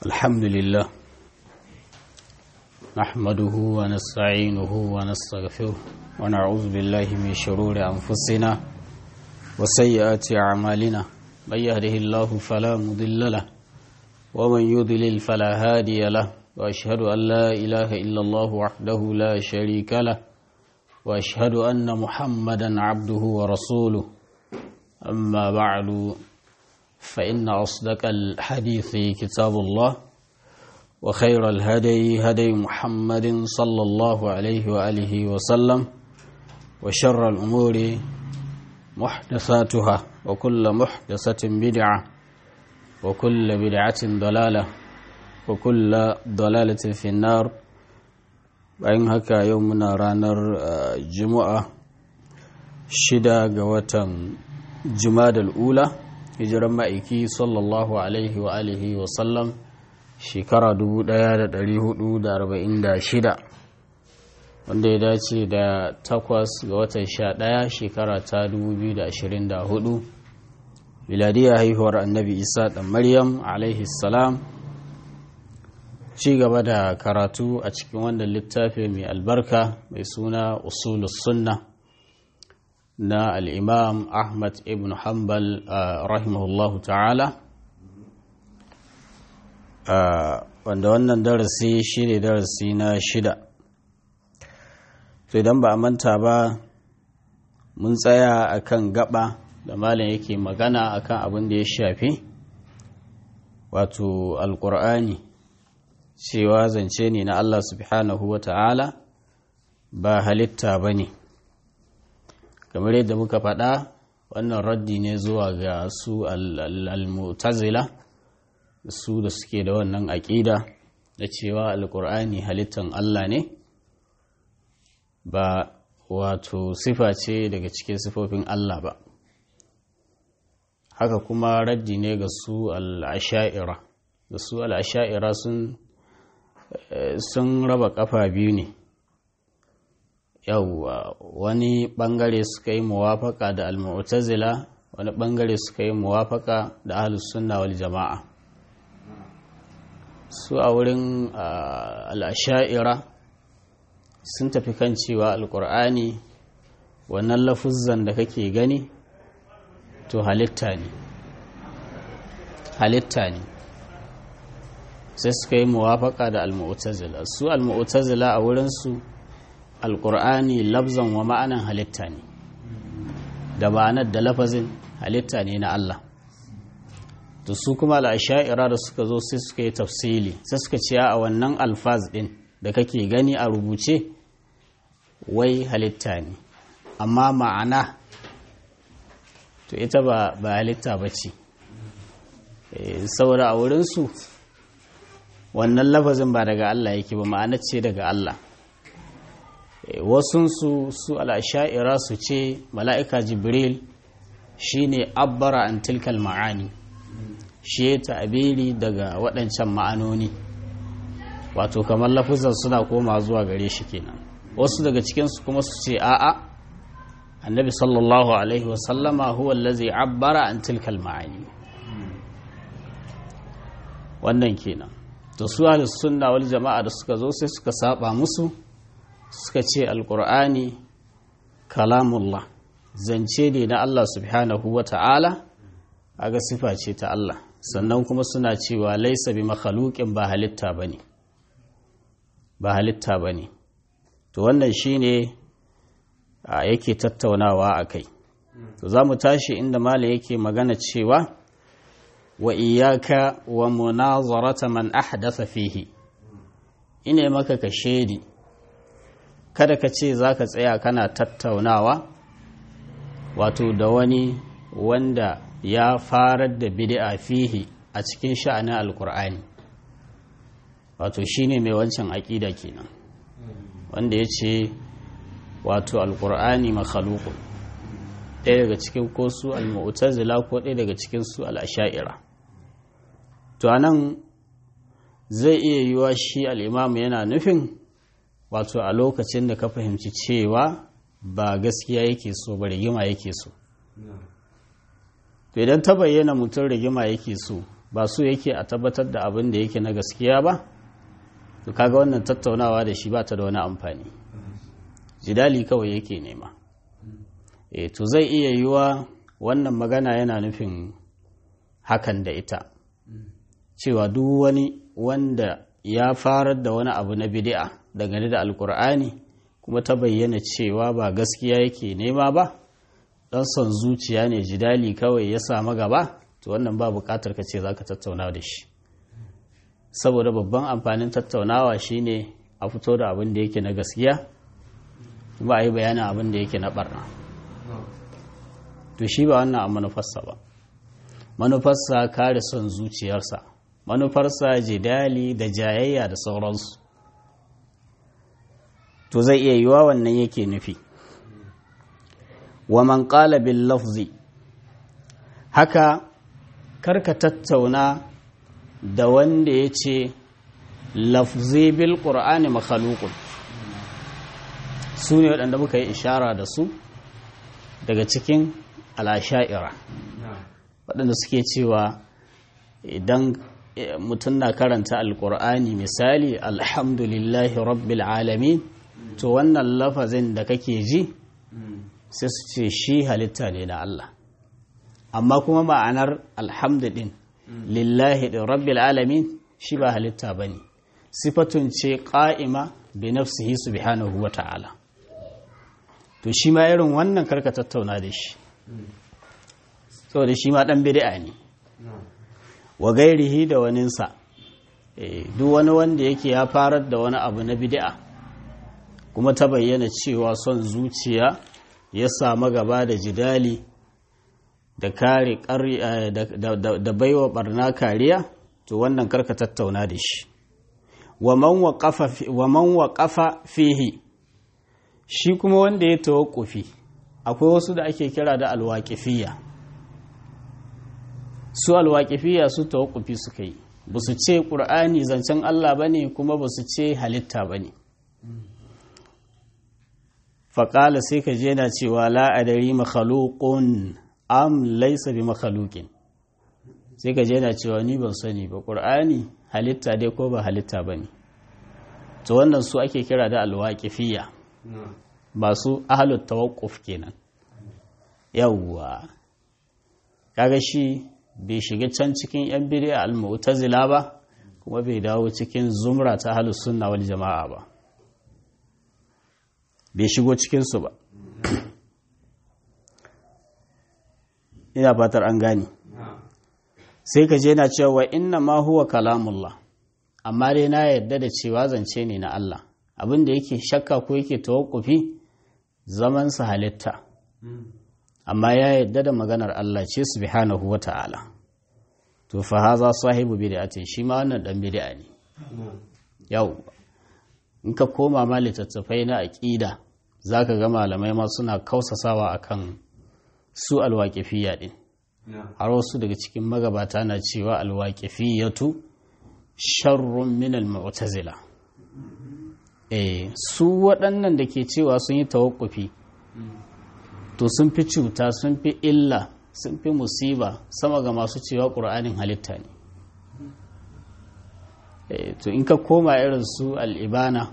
الحمد لله نحمده ونستعينه ونستغفره ونعوذ بالله من شرور أنفسنا وسيئات أعمالنا من يهده الله فلا مضل له ومن يضلل فلا هادي له وأشهد أن لا إله إلا الله وحده لا شريك له وأشهد أن محمدا عبده ورسوله أما بعد فإن أصدق الحديث كتاب الله وخير الهدي هدي محمد صلى الله عليه وآله وسلم وشر الأمور محدثاتها وكل محدثة بدعة وكل بدعة ضلالة وكل ضلالة في النار bayan haka yau muna ranar juma'a shida ga watan jumadal ula hijiran ma'aiki sallallahu alaihi wa alihi wa sallam shekara 1446 wanda ya dace da takwas ga watan sha ɗaya shekara ta 2024 miladiyar haihuwar annabi isa ɗan maryam alaihi salam ci gaba da karatu a cikin wannan littafi mai albarka mai suna usulus sunna na al'imam ahmad ibn hanbal rahimahullahu ta'ala wanda wannan darasi shi ne darasi na shida to idan ba a manta ba mun tsaya akan gaba da malam yake magana akan abin da ya shafi wato alkur'ani cewa zance ne na Allah subhanahu wa ta'ala ba halitta ba ne kamar yadda muka faɗa wannan raddi ne zuwa ga su al-mutazila su da suke da wannan aƙida da cewa alƙur'ani halittan Allah ne ba wato sifa ce daga cikin sifofin Allah ba haka kuma raddi ne ga su al-asha'ira da su al-asha'ira sun sun raba kafa biyu ne yauwa wani bangare suka yi muwafaka da al-mu'tazila wani bangare suka yi muwafaka da ahlus sunna wal jama'a su a wurin al-asha'ira sun tafi kan cewa al-qur'ani wannan lafuzzan da kake gani to halitta ne halitta ne sai suka yi muwafaka da al-mu'tazila su al-mu'tazila a wurinsu al-qur'ani labzan wa ma'anan halitta ne da ma'anar da lafazin halitta ne na Allah to su kuma al-asha'ira da suka zo sai suka yi tafsili sai suka ce a wannan alfaz din da kake gani a rubuce wai halitta ne amma ma'ana to ita ba ba halitta bace saboda a wurinsu wannan lafazin ba daga Allah yake ba ma'ana ce daga Allah wasunsu su al'asha'ira su ce mala'ika jibril shi ne abbara an tilkal ma'ani shi ya ta'abiri daga waɗancan ma'anoni wato kamar lafazin suna koma zuwa gare shi kenan wasu daga cikinsu kuma su ce a'a annabi sallallahu alaihi wasallama huwa lazi abbara an tilkal ma'ani wannan kenan to su ahlus sunna wal jama'a da suka zo sai suka saba musu suka ce alqur'ani kalamullah zance ne na Allah subhanahu wa ta'ala aga sifa ce ta Allah sannan kuma suna cewa laisa bi makhluqin ba halitta bane ba halitta bane to wannan shine yake tattaunawa akai to zamu tashi inda malam yake magana cewa wa iyaka wa munazarata man ahdatha fihi ina maka ka shedi kada ka ce zaka tsaya kana tattaunawa wato da wani wanda ya farar da bid'a fihi a cikin sha'anin alkur'ani wato shine mai wancan aƙida kenan wanda ya ce wato alkur'ani makhaluqun ɗaya daga cikin ko su al-mu'tazila ko ɗaya daga cikin su al-asha'ira to anan zai iya yiwa shi al'imamu yana nufin wato a lokacin da ka fahimci cewa ba gaskiya yake so ba rigima yake so to idan ta bayyana mutum rigima yake so ba su yake a tabbatar da abin da yake na gaskiya ba to kaga wannan tattaunawa da shi ba ta da wani amfani jidali kawai yake nema e to zai iya yiwa wannan magana yana nufin hakan da ita cewa duk wani wanda ya farar da wani abu na bid'a dangane da alkur'ani kuma ta bayyana cewa ba gaskiya yake nema ba dan son zuciya ne jidali kawai ya samu gaba to wannan ba bukatar ka ce zaka tattauna da shi saboda babban amfanin tattaunawa shine a fito da abin da yake na gaskiya ba a yi bayanin abin da yake na barna to shi ba wannan a manufarsa ba manufarsa kare son zuciyarsa manufarsa jidali da jayayya da sauransu to zai iya yiwa wannan yake nufi wa man qala bil lafzi haka karka tattauna da wanda ya ce lafzi bil qur'ani makhluqun su ne waɗanda muka yi ishara da su daga cikin al'asha'ira waɗanda suke cewa idan mutum na karanta alkur'ani misali alhamdulillahi rabbil alamin to wannan lafazin da kake ji sai su ce shi halitta ne na Allah amma kuma ma'anar alhamdulin lillahi da rabbil alamin shi ba halitta ba ne sifatun ce ƙa'ima bi nafsihi subhanahu wa ta'ala to shi ma irin wannan karka tattauna da shi saboda shi ma ɗan bid'a ne wa gairihi da waninsa duk wani wanda yake ya farar da wani abu na bid'a kuma ta bayyana cewa son zuciya ya samu gaba da jidali da kare da baiwa barna kariya to wannan karka tattauna da shi wa man waƙafa fihi shi kuma wanda ya tawakkufi akwai wasu da ake kira da alwaƙifiya su alwaƙifiya su tawakkufi suka yi ba su ce ƙur'ani zancen Allah ba ne kuma ba su ce halitta ba ne faƙala sai ka je na cewa la'adari makhalukun am laisa bi makhalukin sai ka je na cewa ni ban sani ba ƙur'ani halitta dai ko ba halitta ba ne to wannan su ake kira da alwaƙifiya masu ahalut tawakkuf kenan yawwa kaga shi bai shiga can cikin yan bid'a al-mu'tazila ba kuma bai dawo cikin zumra ta ahlus sunna wal jama'a ba bai shigo cikin su ba ina fatar an gane sai ka je na cewa inna ma huwa kalamullah amma dai na yarda da cewa zance ne na Allah abin da yake shakka ko yake tawakkufi zaman sa halitta amma ya yarda da maganar Allah ce subhanahu wa ta'ala to fa haza sahibu bid'atin shi ma wannan dan bid'a ne yau in ka koma ma littattafai na aqida zaka ga malamai ma suna kausasawa akan su alwaqifiyya din har wasu daga cikin magabata na cewa alwaqifiyatu sharrun min almu'tazila eh su waɗannan da ke cewa sun yi tawakkufi to sun fi cuta sun fi illa sun fi musiba sama ga masu cewa ƙur'anin halitta ne to in ka koma irin su al'ibana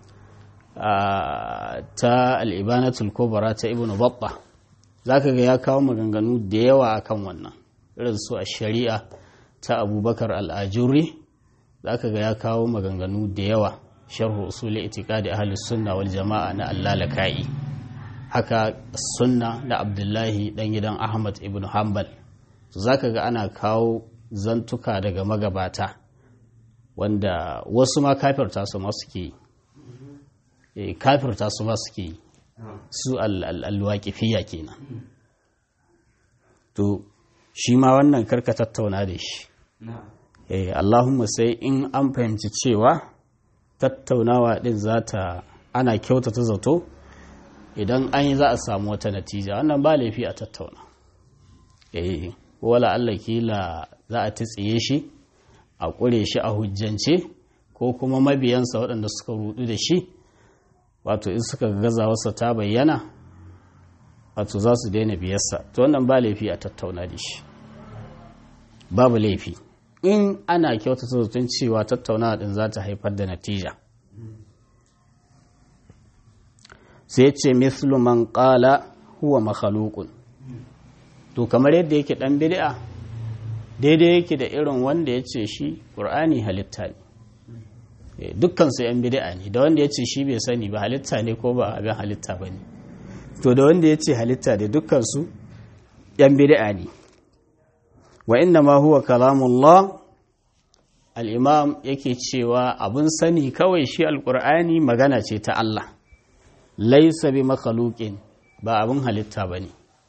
ta al'ibanatul kubra ta ibn babba za ka ga ya kawo maganganu da yawa akan wannan irin su a shari'a ta abubakar al'ajuri za ka ga ya kawo maganganu da yawa sharhu usuli itikadi ahlus sunna wal jama'a na allalaka'i haka sunna da abdullahi dan gidan ahmad ibn hanbal za ka ga ana kawo zantuka daga magabata wanda wasu ma kafirta su ma suke yi kafirta su ma suke yi su alwaƙifiya kenan to shi ma wannan karka tattauna da shi allahumma sai in an fahimci cewa tattaunawa din za ta ana kyautata zato idan an yi za a samu wata natija wannan ba laifi a tattauna eh wala Allah kila za a tsiye shi a ƙure shi a hujjance ko kuma mabiyansa waɗanda suka rudu da shi wato in suka gaza wasa ta bayyana wato za su daina biyarsa to wannan ba laifi a tattauna da shi babu laifi in ana kyautata zaton cewa tattaunawa din za ta haifar da natija sai ce mislu man qala huwa makhluqun to kamar yadda yake dan bid'a daidai yake da irin wanda ya ce shi qur'ani halitta ne dukkan su yan bid'a ne da wanda ya ce shi bai sani ba halitta ne ko ba abin halitta ba ne to da wanda ya ce halitta da dukkan su yan bid'a ne wa inna ma huwa kalamullah al-imam yake cewa abun sani kawai shi alqur'ani magana ce ta Allah laisa bi makhluqin ba abun halitta bane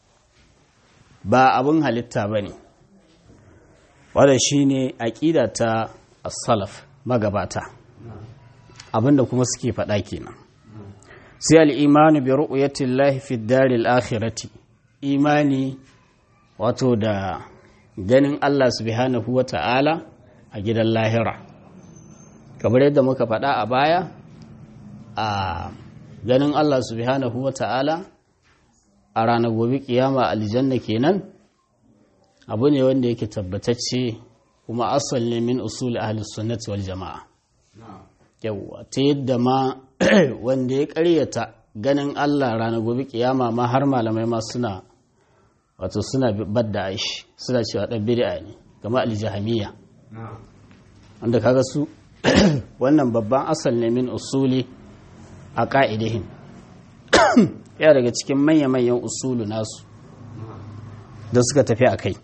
ba abun halitta bane wanda shine aqida ta as-salaf magabata abinda kuma suke faɗa kenan sai al-imanu bi ru'yati llahi fi ad akhirati imani wato da ganin Allah subhanahu wata'ala a gidan lahira kamar yadda muka faɗa a baya a ganin Allah subhanahu wa ta'ala a ranar gobe kiyama aljanna kenan abu ne wanda yake tabbatacce kuma asal ne min usul ahli sunnati wal jama'a yawwa ta yadda ma wanda ya karyata ganin Allah ranar gobe kiyama ma har malamai ma suna wato suna badda aishi suna cewa dan bid'a ne kama aljahamiya wanda kaga su wannan babban asal ne min usuli a ƙa'idihin ya daga cikin manya-manyan usulu nasu da suka tafi a kai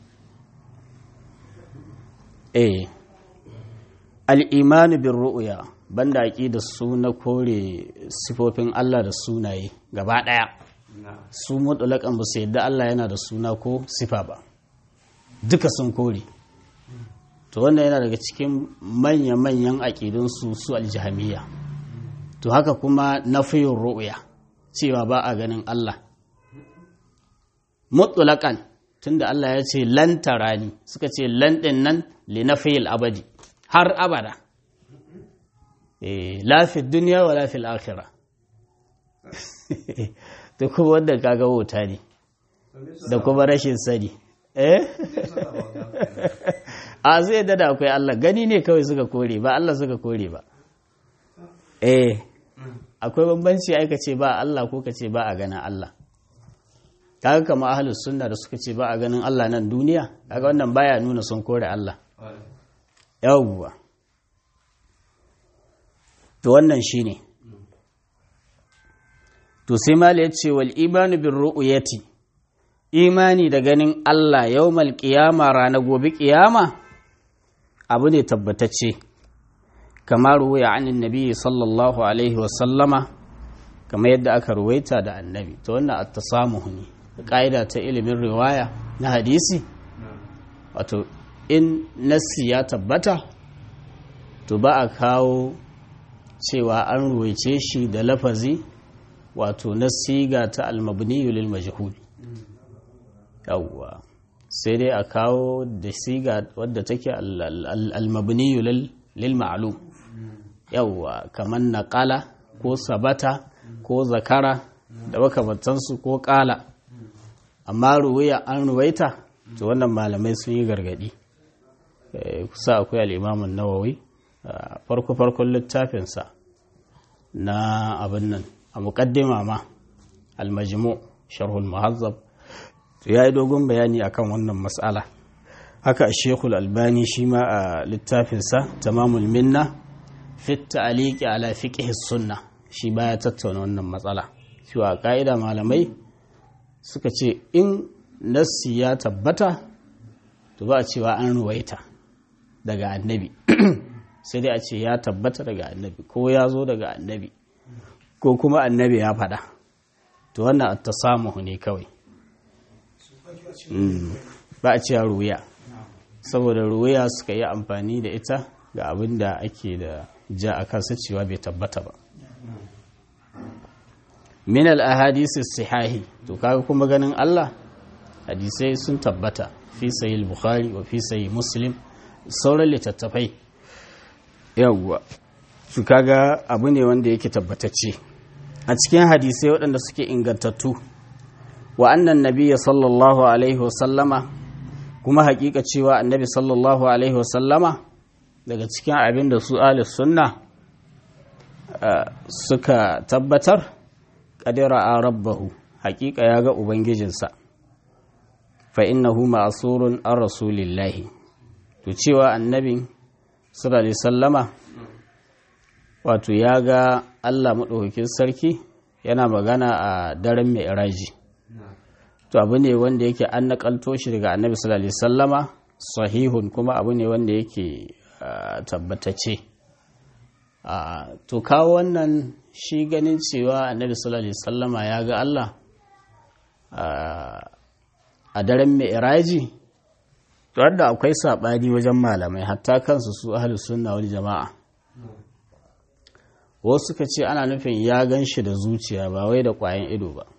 eh al'imanu bin ru'uya banda aƙi da su na kore sifofin Allah da sunaye gaba ɗaya su mutulakan ba su yadda Allah yana da suna ko sifa ba duka sun kore to wannan yana daga cikin manya-manyan aƙidunsu su aljihamiya to haka kuma na fiyin ru'uya cewa ba a ganin Allah mutulakan tunda Allah ya ce lan tarani suka ce lan ɗin nan li na abadi har abada lafi duniya wa lafi al'akira da kuma wanda kaga wuta ne da kuma rashin sani eh a zai dada akwai Allah gani ne kawai suka kore ba Allah suka kore ba eh akwai bambanci aika ce ba Allah ko ka ce ba a ganin Allah kaga kama ahlus sunna da suka ce ba a ganin Allah nan duniya kaga wannan baya nuna sun kore Allah yawwa to wannan shine to sai mali ya ce wal imanu bin ru'yati imani da ganin Allah yawmal qiyama rana gobe qiyama abu ne tabbatacce kamar ruwaya anin nabi sallallahu alaihi wa sallama kamar yadda aka ruwaita da annabi to wannan at-tasamuhu ne ƙa'ida ta ilimin riwaya na hadisi wato in nassi ya tabbata to ba a kawo cewa an ruwaice shi da lafazi wato na siga ta almabniyu lil majhul yawwa sai dai a kawo da siga wadda take almabniyu lil ma'lum yawwa kamar naqala ko sabata ko zakara da makamantansu ko kala amma ruwaya an ruwaita to wannan malamai sun yi gargadi kusa akwai al'imamun nawawi farko-farkon littafinsa na abin nan a muƙaddima ma almajmu sharhul muhazzab to ya yi dogon bayani akan wannan matsala haka a shekul albani shi ma a littafinsa tamamul minna fit ta'aliki ala fiqh sunna shi baya tattauna wannan matsala cewa ka'ida malamai suka ce in nassi ya tabbata to ba a cewa an ruwaita daga annabi sai dai a ce ya tabbata daga annabi ko ya zo daga annabi ko kuma annabi ya faɗa to wannan ta samu ne kawai ba a cewa ruwaya saboda ruwaya suka yi amfani da ita ga abin da ake da ja a kansa cewa bai tabbata ba min al-ahadisi sihahi to kaga kuma ganin Allah hadisai sun tabbata fi sahih bukhari wa fi sahih muslim sauran littattafai yawwa su kaga abu ne wanda yake tabbatacce a cikin hadisai waɗanda suke ingantattu wa annan nabiyya sallallahu alaihi wasallama kuma hakika cewa annabi sallallahu alaihi wasallama daga cikin abin da su alis sunna suka tabbatar ƙadira a rabbahu hakika ya ga ubangijinsa fa innahu ma'asurun an rasulillahi to cewa annabin sallallahu alaihi sallama wato ya ga allah maɗaukakin sarki yana magana a daren mai iraji to abu ne wanda yake an nakalto shi daga annabi sallallahu alaihi sallama sahihun kuma abu ne wanda yake tabbatace to kawo wannan shi ganin cewa annabi sallallahu alaihi sallama ya ga Allah a daren mai iraji to da akwai saɓani wajen malamai hatta kansu su ahlus sunna wal jama'a wasu suka ce ana nufin ya gan shi da zuciya ba wai da ƙwayan ido ba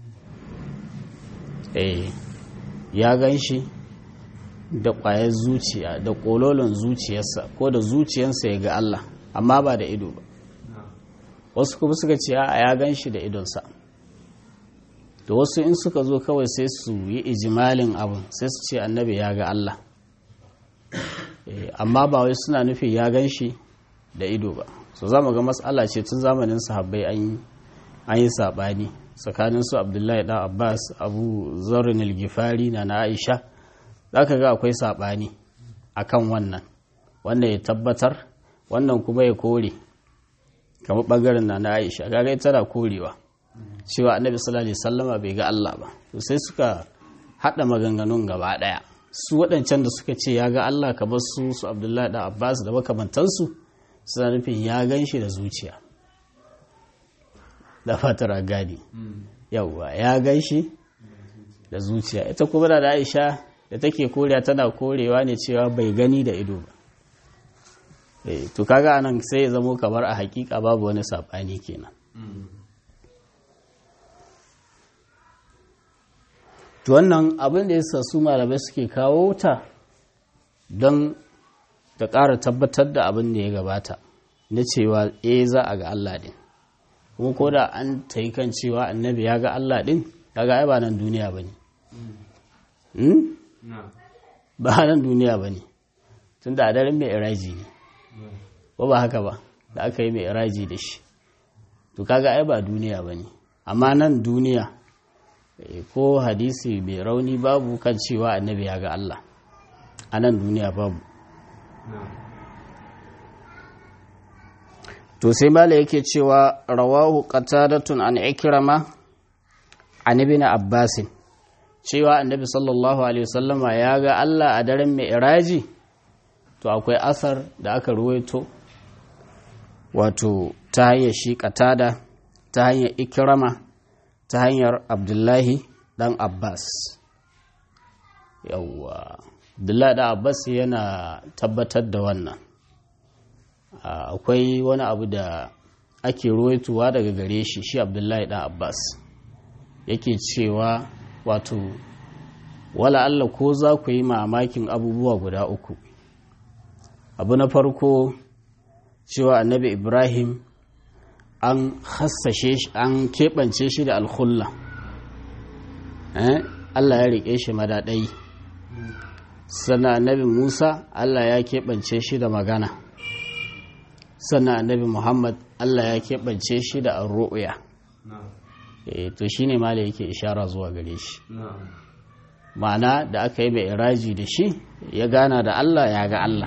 eh ya gan shi da ƙwayar zuciya da ƙololin zuciyarsa ko da zuciyarsa ya ga Allah amma ba da ido ba wasu kuma suka ce a ya gan shi da idonsa da wasu in suka zo kawai sai su yi ijimalin abin sai su ce annabi ya ga Allah amma ba wai suna nufin ya gan shi da ido ba so za mu ga matsala ce tun zamanin sahabbai an yi saɓani tsakanin su abdullahi ɗan abbas abu zarin ilgifari na na aisha za ka ga akwai saɓani a kan wannan wanda ya tabbatar wannan kuma ya kore kamar ɓangaren na na aisha kaga ita na korewa cewa annabi sallallahu alaihi sallama bai ga allah ba to sai suka haɗa maganganun gaba ɗaya su waɗancan da suka ce ya ga allah kamar su su abdullahi ɗan abbas da makamantansu suna nufin ya gan shi da zuciya da fatar gadi yauwa ya gan shi da zuciya ita kuma da aisha da take korewa tana korewa ne cewa bai gani da ido ba to kaga anan sai ya zamo kamar a hakika babu wani saɓani kenan to wannan abin da yasa su malamai suke kawo ta don ta ƙara tabbatar da abin da ya gabata na cewa e za a ga Allah ɗin kuma ko da an ta yi kan cewa annabi ya ga Allah ɗin kaga ai ba nan duniya ba ne ba nan duniya ba ne tun da adarin mai iraji ne ba ba haka ba da aka yi mai iraji da shi to kaga ai ba duniya ba ne amma nan duniya ko hadisi mai rauni babu kan cewa annabi ya ga Allah a nan duniya babu to sai mala yake cewa rawahu qatadatun an ikrama an ibn abbas cewa annabi sallallahu alaihi wasallama ya ga Allah a daren mi'raji to akwai asar da aka ruwaito wato ta hanyar shi qatada ta hanyar ikrama ta hanyar abdullahi dan abbas yawwa abdullahi dan abbas yana tabbatar da wannan akwai wani abu da ake ruwaituwa daga gare shi shi abdullahi dan abbas yake cewa wato wala Allah ko za ku yi mamakin abubuwa guda uku abu na farko cewa annabi ibrahim an hassashe shi an keɓance shi da alkhulla Allah ya riƙe shi madaɗai sannan annabi musa Allah ya keɓance shi da magana sannan annabi muhammad allah ya keɓance shi da arru'uya to shi ne mala yake ishara zuwa gare shi ma'ana da aka yi mai iraji da shi ya gana da allah ya ga allah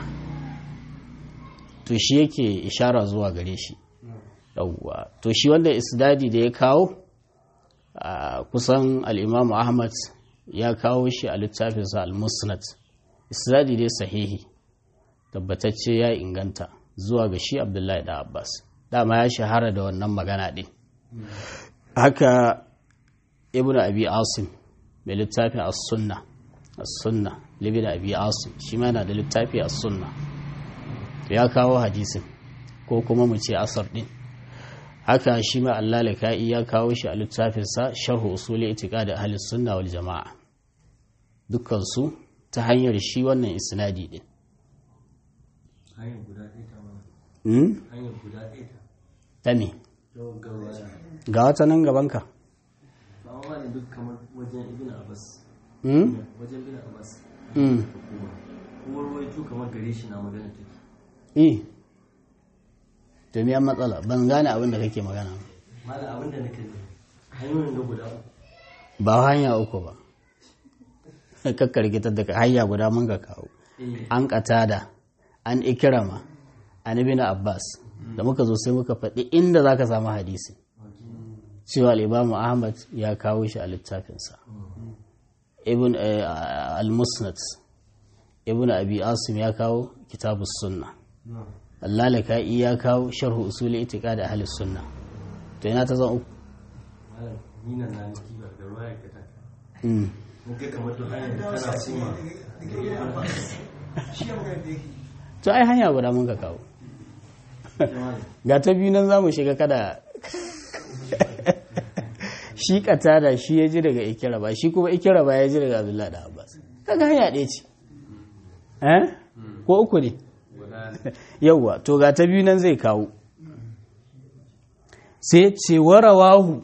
to shi yake ishara zuwa gare shi yawwa to shi wanda isdadi da ya kawo kusan al'imamu ahmad ya kawo shi a littafinsa al-musnad isnadi dai sahihi tabbatacce ya inganta zuwa ga shi abdullahi da abbas dama ya shahara da wannan magana ɗin haka ibn abi asim mai littafin as-sunna as-sunna libin abi asim shi ma yana da littafi as-sunna ya kawo hadisin ko kuma mu ce asar ɗin haka shi ma Allah laka'i ya kawo shi a littafinsa sharhu usuli itiqadi ahli sunna wal jama'a dukkan su ta hanyar shi wannan isnadi din hanyar guda ɗaya ta hmm? hanyar guda ɗaya ta ta me gawa ga wata nan gabanka ba wa ne duk kamar wajen ibn abbas hmm? wajen ibn abbas mm ko ruwaito kamar gare shi na magana take eh to me an matsala ban gane abin da kake magana ba. malam abin da nake ji hanyoyin da guda uku ba hanya uku ba kakka rikitar da ka hanya guda mun ga kawo eh an katada an ikirama an ibn abbas da muka zo sai muka faɗi inda za ka samu hadisi cewa al'imamu ahmad ya kawo shi a littafinsa ibn eh, al-musnad ibn abi asim ya kawo kitabus sunna allalaka'i ya kawo sharhu usuli itiqad ahli sunna to ina ta zan uku malam ni nan na niki ba da ruwa ya kata Mm. mun kai kamar duk hanyar da kana kuma to ai hanya guda mun ka kawo ga ta biyu nan za mu shiga kada shi katada shi ya ji daga ikira ba shi kuma ikira ba ya ji daga abdullahi da abbas kaga hanya ɗaya ce eh ko uku ne yauwa to ga ta biyu nan zai kawo sai ce warawahu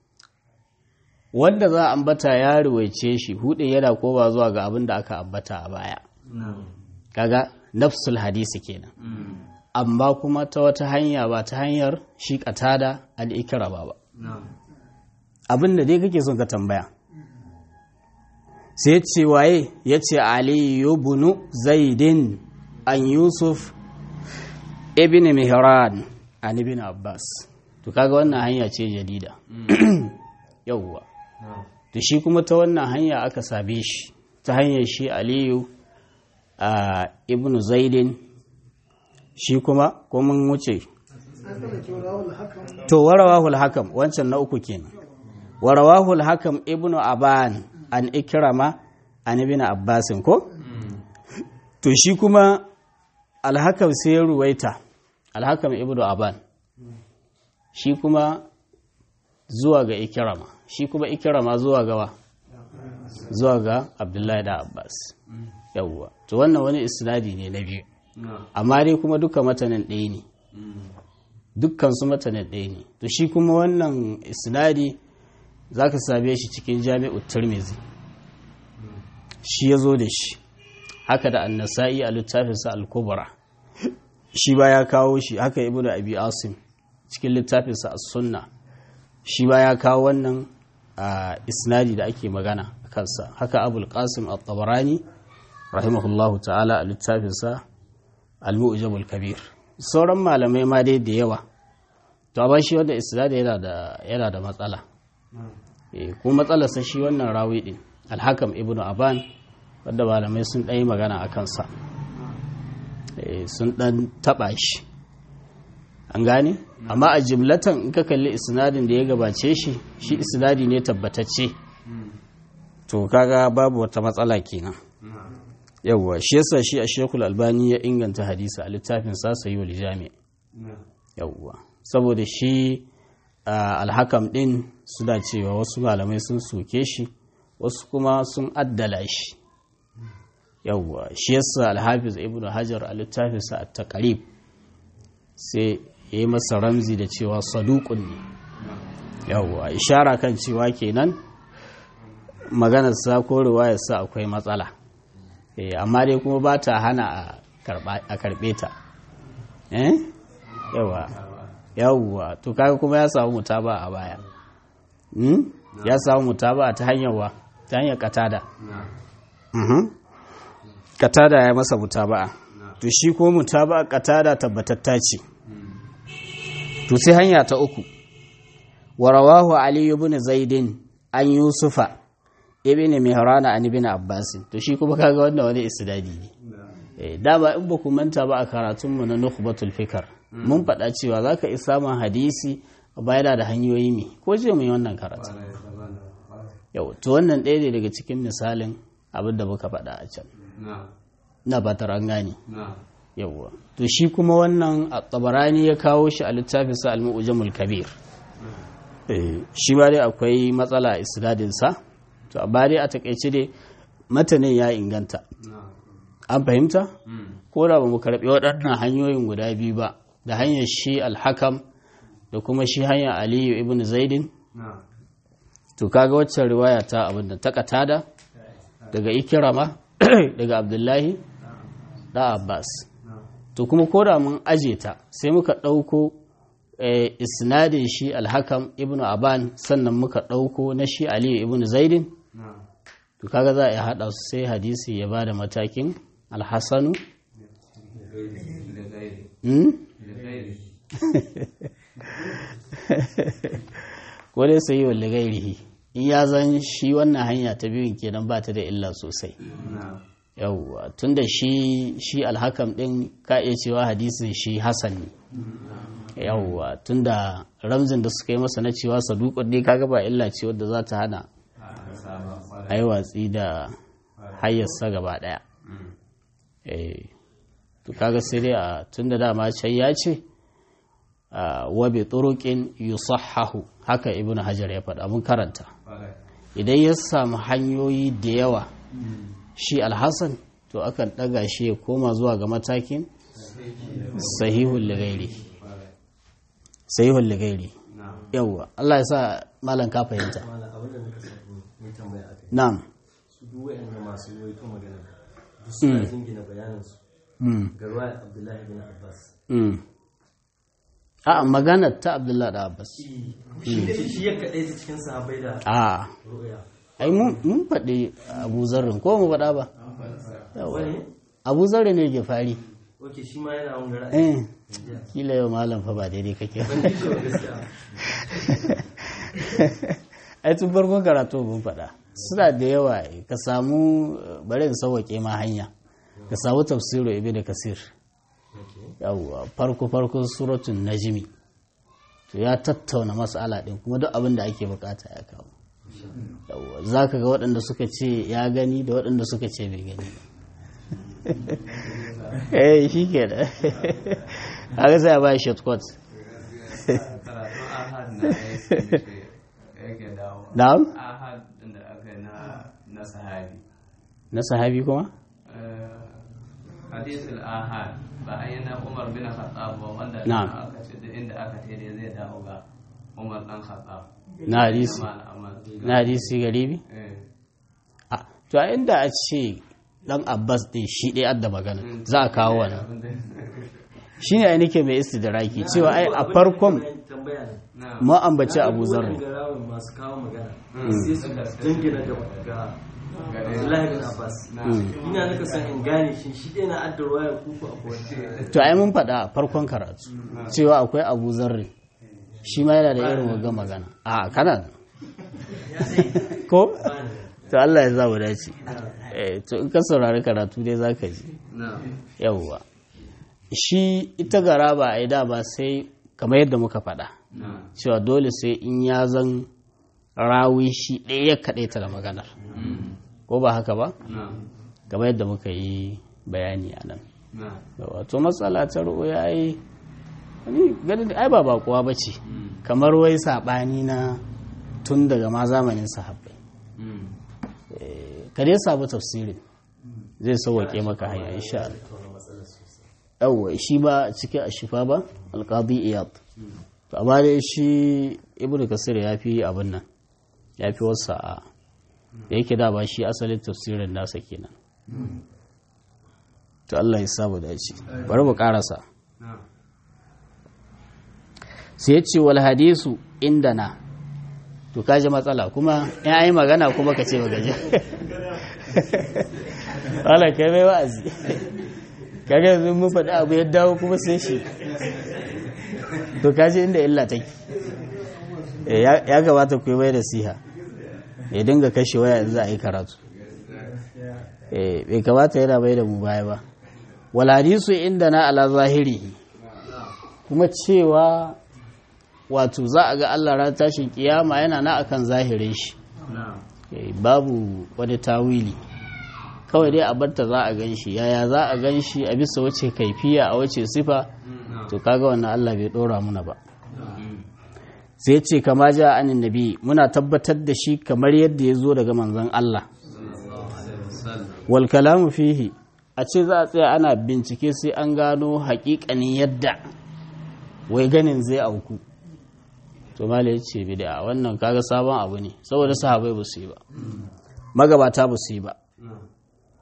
wanda za a ambata ya ruwaice shi hude yana koba zuwa ga abin da aka ambata a baya kaga nafsul hadisi kenan amma kuma ta wata hanya ba ta hanyar shi katada al'ikira ba ba abin da dai kake son ka tambaya sai ya ce waye ya ce aliyu bunu zaidin an yusuf ibn mihran an ibn abbas to kaga wannan hanya ce jadida yauwa to shi kuma ta wannan hanya aka sabe shi ta hanyar shi aliyu a ibn zaidin shi kuma ko mun wuce to warawahul hakam wancan na uku kenan warawahul hakam ibn aban an ikrama an ibn abbasin ko to shi kuma alhakam sai ya ruwaita alhakam ibn aban shi kuma zuwa ga ikrama shi kuma ikrama zuwa gawa zuwa ga abdullahi da abbas yawwa to wannan wani isnadi ne na biyu amma dai kuma duka matanin ɗaya ne dukkan su matanin ɗaya ne to shi kuma wannan isnadi za ka same shi cikin jami'ut tirmizi shi ya zo da shi haka da annasa'i a littafinsa al-kubra shi ba ya kawo shi haka ibnu abi asim cikin littafinsa as-sunna shi ba ya kawo wannan a isnadi da ake magana a kansa haka abul qasim at-tabarani rahimahullahu ta'ala a littafinsa al-mu'jamul kabir sauran malamai ma dai da yawa to amma shi wanda isnadi yana da yana da matsala eh ko matsalarsa shi wannan rawi din al-hakam ibnu aban wanda malamai sun ɗaya magana a kansa sun ɗan taɓa shi an gane amma a jimlatan in ka kalli isnadin da ya gabace shi shi isnadi ne tabbatacce to kaga babu wata matsala kenan yawwa shi yasa shi a shekul albani ya inganta hadisi a littafin sa sayi wal jami yawwa saboda shi alhakam din suna cewa wasu malamai sun soke shi wasu kuma sun addala shi yawwa shi yasa alhafiz ibn hajar a littafinsa a taqrib sai ya yi masa ramzi da cewa saduqun ne yawwa ishara kan cewa kenan maganar sa ko riwayar sa akwai matsala eh amma dai kuma ba ta hana a karbe ta eh yawwa yawwa to kaga kuma ya samu mutaba a baya ya samu mutaba ta hanyar wa ta hanyar katada katada ya masa mutaba'a to shi ko mutaba'a katada tabbatatta ce to sai hanya ta uku warawahu ali ibn zaidin an yusufa ibn mihrana an ibn abbas to shi kuma kaga wannan wani isnadi ne eh dama in ba ku manta ba a karatun mu na nukhbatul fikr mun faɗa cewa zaka isa samun hadisi bayana da hanyoyi me ko je mu yi wannan karatu yau to wannan ɗaya ne daga cikin misalin abin da muka faɗa a can na ba an gane yawwa to shi kuma wannan a tsabarani ya kawo shi a littafinsa al-mu'jamul kabir shi ba dai akwai matsala a isnadinsa to amma dai a takaice dai matanin ya inganta an fahimta ko da ba mu karɓi waɗannan hanyoyin guda biyu ba da hanyar shi alhakam da kuma shi hanyar aliyu ibn zaidin to kaga waccan riwaya ta abinda ta katada daga ikirama daga abdullahi da abbas to kuma koda mun aje ta sai muka ɗauko isnadin shi alhakam ibnu aban sannan muka ɗauko na shi aliyu ibnu zaidin to kaga za a yi haɗa su sai hadisi ya ba da matakin alhassanu ko dai sai wa ligairihi in ya zan shi wannan hanya ta biyun kenan ba ta da illa sosai yauwa tunda shi shi alhakam din ka iya cewa hadisin shi hasan ne yauwa tunda ramzin da suka yi masa na cewa saduqun ne kaga ba illa ce wadda za ta hana ai watsi da hayyarsa gaba daya eh to kaga sai dai a tunda dama can ya ce wa bi turuqin yusahhahu haka ibnu hajar ya faɗa mun karanta idan ya samu hanyoyi da yawa shi alhassan to akan ɗaga shi ya koma zuwa ga matakin sahihul ligairi sahihul ligairi yawwa Allah ya sa malam ka fahimta na'am su duk wa'anda masu yawaito magana duk suna jingina bayanin su ga ruwa Abdullahi bin Abbas a magana ta Abdullahi da Abbas shi ya kaɗai ta cikin sahabai da a ru'ya ai mun faɗi abu zarrin ko mu faɗa ba wani abu zarrin ne ke fari oke shi ma yana wani ra'ayi eh kila yau malam fa ba daidai kake ban ji shi ba gaskiya ai tun farkon karatu mun faɗa suna da yawa ka samu bari in sauwaƙe ma hanya ka samu tafsiru ibnu kasir yawwa farko farkon suratun najmi to ya tattauna mas'ala din kuma duk abin da ake bukata ya kawo yawwa zaka ga waɗanda suka ce ya gani da waɗanda suka ce bai gani ba eh shi ke da haka sai a ba shortcut karatun ahad na yake dawo na'am ahad da aka yi na sahabi na sahabi kuma hadithul ahad ba a yi na umar bin khattab ba wanda Na'am. aka ce duk inda aka ce dai zai dawo ga umar dan khattab na hadisi Amma al'amal. na hadisi garibi Eh, a to a inda a ce dan abbas din shi ɗaya adda magana za a kawo wannan abin da- shi ne ai nake mai istidraki cewa ai a farkon tambaya ne na ma ambaci abu zarri ga rawun masu kawo magana sai su jingina ga ga Abdullahi bin Abbas ina naka san in gane shi shi ɗaya na addarwa ya kuku a kowace to ai mun faɗa a farkon karatu cewa akwai abu zarri shi ma yana da irin waga magana a kana da. ko to Allah ya zamu dace eh to in ka saurari karatu dai zaka ji na yawwa shi ita garaba ai da ba sai kamar yadda muka faɗa na cewa dole sai in ya zan rawi shi ɗaya ya kaɗaita da maganar ko ba haka ba na kamar yadda muka yi bayani a nan na wato matsala ta ru'uya ai ni ganin ai ba bakuwa ba ce kamar wai saɓani na tun daga ma zamanin sahabbai ka dai sabu tafsirin zai sauwaƙe maka hanya insha Allah yawwa shi ba cikin ashifa ba alqadi iyad to amma dai shi ibnu kasir ya fi abin nan ya fi wasa a da yake da ba shi asalin tafsirin nasa kenan to Allah ya samu dace bari mu karasa na sai ya ce wal hadisu indana to kaji matsala kuma in yi magana kuma ka ce magaji wala kai mai wa'azi kaga yanzu mun faɗi abu ya dawo kuma sai shi to kaji inda illa take Eh, ya ya gabata ku yi mai da siha ya dinga kashe waya in za a yi karatu Eh, bai kamata yana bai da mu baya ba wal hadisu indana ala zahiri kuma cewa wato za a ga Allah ran tashin kiyama yana na akan zahirin shi na Eh, babu wani tawili kawai dai a barta za a gan shi yaya za a gan shi a bisa wace kaifiya a wace sifa na to kaga wannan Allah bai dora muna ba sai ce kama ja anin nabi muna tabbatar da shi kamar yadda ya zo daga manzon Allah wal kalamu fihi a ce za a tsaya ana bincike sai an gano haƙiƙanin yadda wai ganin zai auku to mala ya ce bid'a wannan kaga sabon abu ne saboda sahabai ba su yi ba magabata ba su yi ba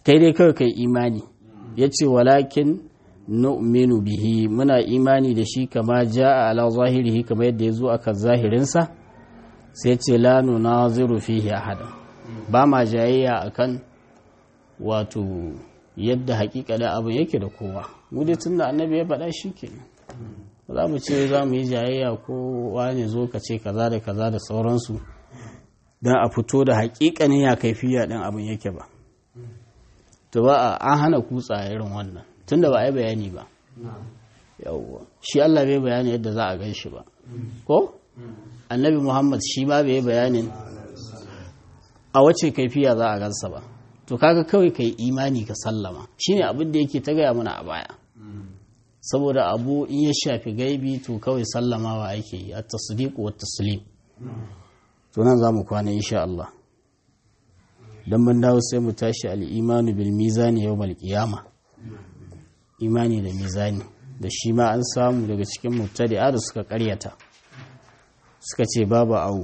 kai dai kawai kai imani ya ce walakin nu'minu bihi muna imani da shi kama ja'a ala zahirihi kama yadda ya zo akan zahirinsa sai ce la nunaziru fihi ahada ba ma jayayya akan wato yadda hakika da abin yake da kowa mu dai tunda annabi ya faɗa shi kenan za mu ce za mu yi jayayya ko wane zo ka ce kaza da kaza da sauransu don a fito da hakikanin ya kaifiya ɗin abin yake ba to ba an hana kutsa irin wannan tunda ba a yi bayani ba yawwa shi Allah bai bayani yadda za a gan shi ba ko annabi Muhammad shi ma bai bayanin a wace kaifiya za a gansa ba to kaga kawai kai imani ka sallama shine abin da yake ta gaya mana a baya saboda abu in ya shafi gaibi to kawai sallamawa ake yi a tasdiq wa taslim to nan zamu kwana insha Allah dan mun dawo sai mu tashi al-imanu bil mizani yawmal qiyama imani da mizani da shi ma an samu daga cikin mubtadi'a da suka karyata suka ce babu awu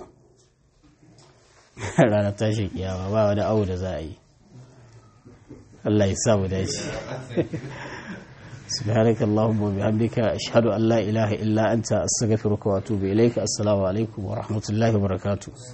ranar tashin kiyama ba wani awu da za a yi Allah ya sa mu dace سبحانك اللهم وبحمدك أشهد أن لا إله إلا أنت أستغفرك وأتوب إليك السلام عليكم ورحمة الله وبركاته